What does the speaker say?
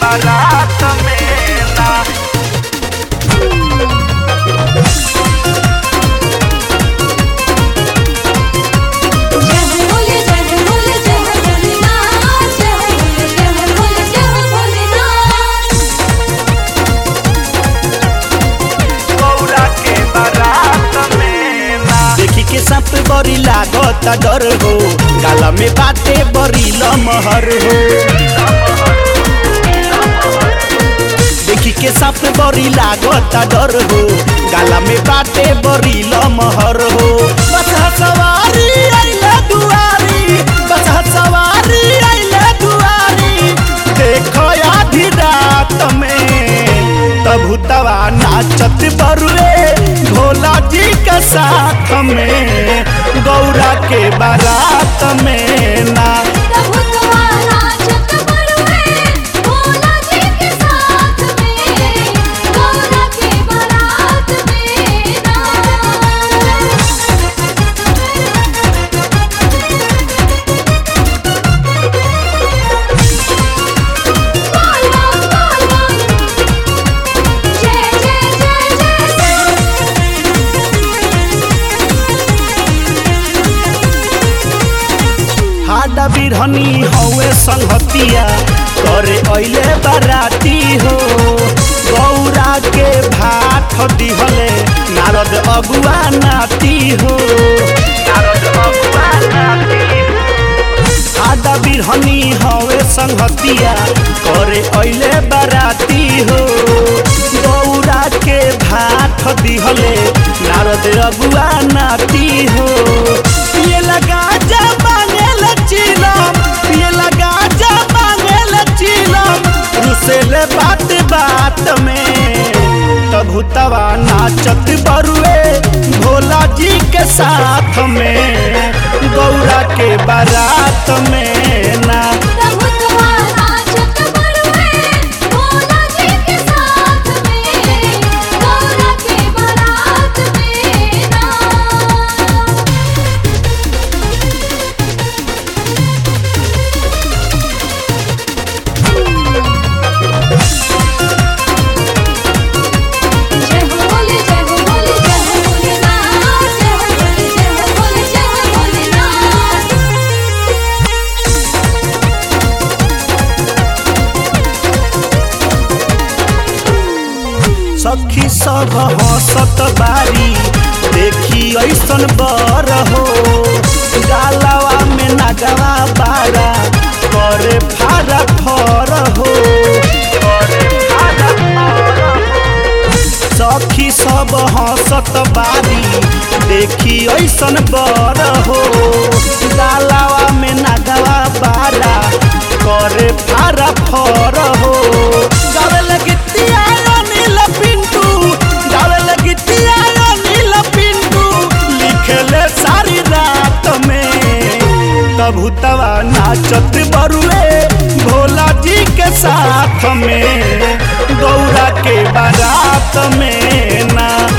बारात में ना जय भोले जय भोले जय भोलेनाथ जय भोले जय भोले जय भोलेनाथ गौरा के बारात में ना देखी के सांप बड़ी लागता डर हो गाला में बाटे बड़ी लमहर हो देखी के सांप बड़ी लागता डर हो गाला में बाटे बड़ी लमहर हो बस सवारी आइले दुआरी बस सवारी आइले दुआरी देखो आधी रात में तब तवा नाचत बरुए भोला जी के साथ में गौरा के बारात में ना प्रभु तुम्हारा छत बरुए भोला जी के साथ में गौरा के बारात में ना बोल बोल बोल बोल जय जय जय जय हाडा बिरहनी हवे संगतिया करे अइले बाराती हो गौरा के भात दिहले नारद अगुआ नाती हो नारद बबुआ नाती आडा बिरहनी हवे संगतिया करे अइले बाराती हो गौरा के भात दिहले नारद अगुआ नाती हो ये लगा जा मांगेल चिलम ये लगा जा मांगेल चिलम रुसेले बात बात में तभु तवा नाचत बरुए भोला जी के साथ में गौरा के बारात में ना प्रभु तुम्हारा छत बरुए भोला जी के साथ में गौरा के बारात में ना जय भोले जय भोले जय भोलेनाथ जय भोले जय भोले जय भोलेनाथ सखी सब हंसत बारी देखी ऐसन बर हो गालावा में नगवा बारा करे फारा फर हो सखी सब हंसत बारी देखी ऐसन बर हो गालावा में नगवा बारा करे फारा फर हो गावे लगितिया नील पिंटू गावे लगितिया नील पिंटू लिखले सारी रात में तबु तवा नाचत बरुए भोला जी के साथ में गौरा के बारात में ना